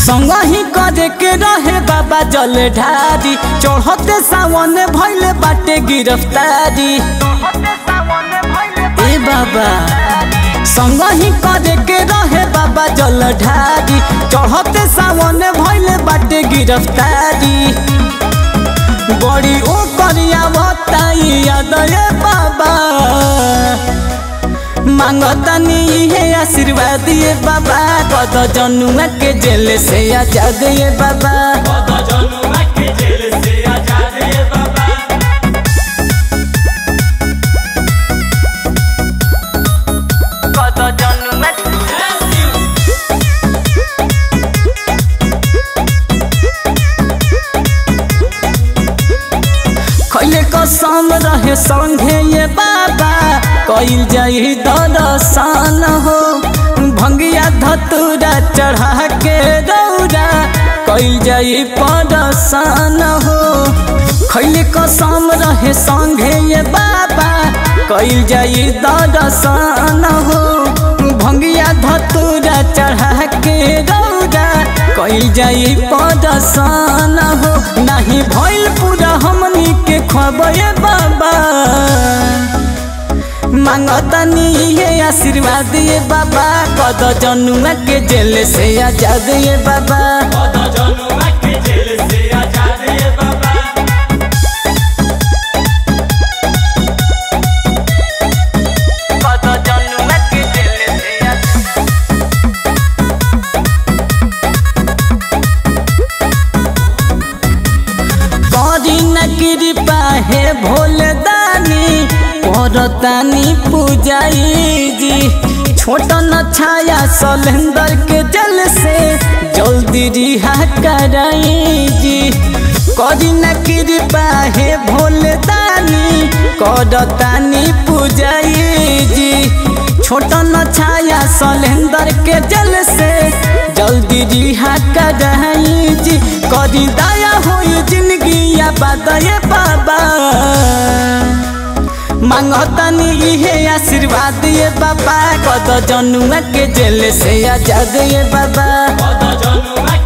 संग ही करे के रहे बाबा जल ढारी चढ़ते सावन भैले बाटे गिरफ्तारी ए बाबा संग ही करे के रहे बाबा जल ढारी चढ़ते सावन भैले बाटे गिरफ्तारी बड़ी ओ करिया बताई याद ए बाबा मांगतानी हे आशीर्वाद ये बाबा कद जनुआ के जेल से आजाद ये बाबा कद जनुआ खैले कसम रहे संगे ये बाबा कइल जाई दर्शन हो भंगिया धतूरा चढ़ा के दौरा कइल जाई पदर्शन हो खैले कसम रहे संगे ये बाबा कइल जाई दर्शन हो भंगिया धतूरा चढ़ा के दौरा कइल जाई पदर्शन हो नाही भइल पूरा हमनी के खबे बाबा मांगतानी ये आशीर्वाद ये बाबा कद जनुआ के जेल से आजाद ये बाबा कद जनुआ के जेल से आजाद करी न कृपा हे भोले दानी परतानी पूजाई जी छोट न छाया सलेंदर के जल से जल्दी रिहा कराई जी करी न कृपा हे भोले दानी करतानी पूजाई जी छोट न छाया सलेंदर के जल से जल्दी रिहा कराई जी करी दया होई जिंदगी या बादए बाबा मांगतानी इहे आशीर्वाद ये बाबा कद जनुआ के जेल से आजाद ये बाबा जनुआ